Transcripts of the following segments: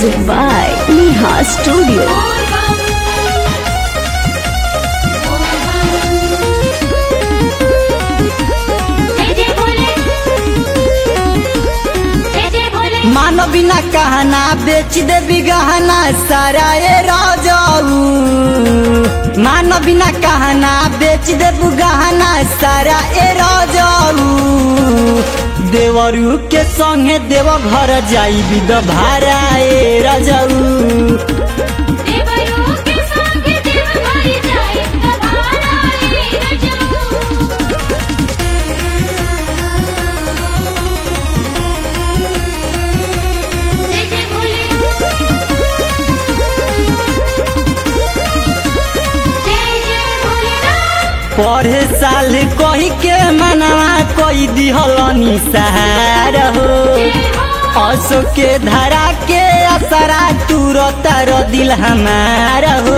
Music by Neha Studio. मानो बिना कहना बेच दे गहना सारा ए राजाऊ मानो बिना कहना बेच दे गहना सारा ए राजाऊ देवरू के संगे देव घर जाई बिद भारा ए राजाऊ पढ़े साल कही के मनवा कोई दिहलनी सहार हो असो के धरा के असरा तुरत रो दिल हमार हो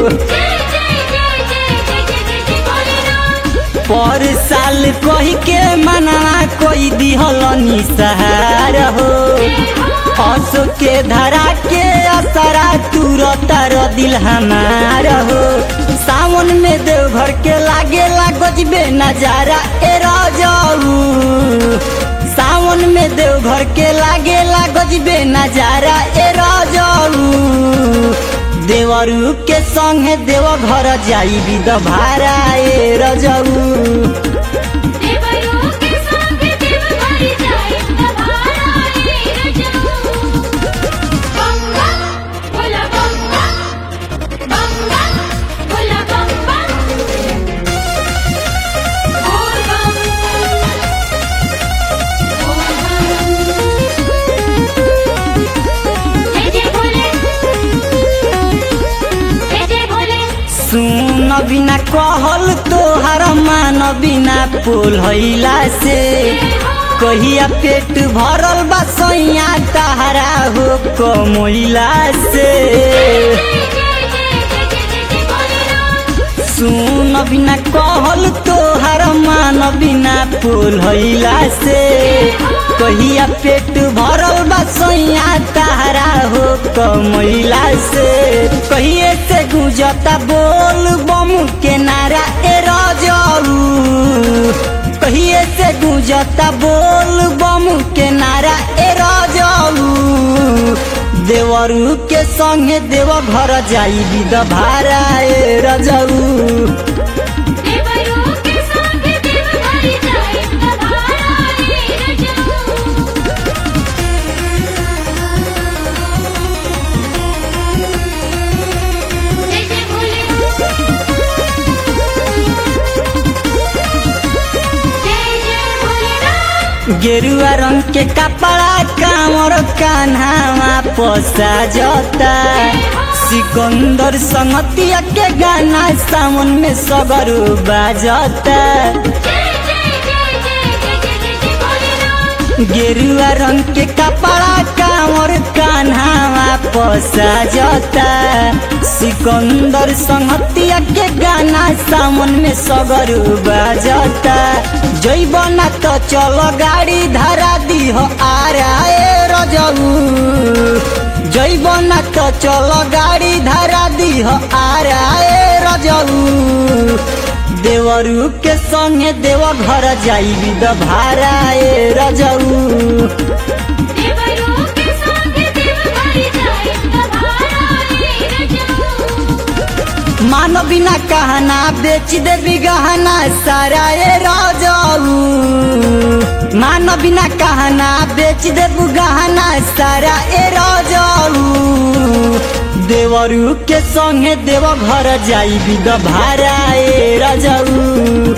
पर साल कही के मनवा कोई दिहलनी सहार हो असो के धरा के असरा तुरत रो दिल हमार हो सावन में देवघर के लागे लागजबे नजारा ए राजाऊ सावन में देवघर के लागे लागजबे नजारा ए राजाऊ देवरू के संगे देव घर जाई बिद भारा ए राजाऊ सुन बिना कहल तोहर मान बिना पोल हैला से कहिया पेट भरल बा सैया तहरा हो कमैला से सुन बिना कहल तोहर मान बिना पोल हैला से कहिया पेट भरल बा सैया तहरा हो कमैला से कहिए से गुजता बोल बम के नारा ए राजाऊ कहिए से गुजता बोल बम के नारा ए राजाऊ देवरू के संगे देव घर जाई बिद भारा ए राजाऊ गेरुआ रंग के कपड़ा कामर कान्हावा पोसा जता सिकंदर संगतिया के गाना सावन में सगरू बाजता गेरुआ रंग के कपड़ा कामर कान्हावा पोसा जता सिकंदर संगतिया के गाना सावन में सगरू बाजता जैबना तो चलो गाड़ी धरा दी हो आरा ए रजऊ जैबना तो चलो गाड़ी धरा दी हो आरा ए रजऊ देवरू के संगे देव घर जाई बिद भारा ए रजऊ मानो बिना कहना बेच दे गहना सारा ए राजाऊ मानो बिना कहना बेच दे गहना सारा ए राजाऊ देवरू के संगे देव घर जाई बिद भारा ए राजाऊ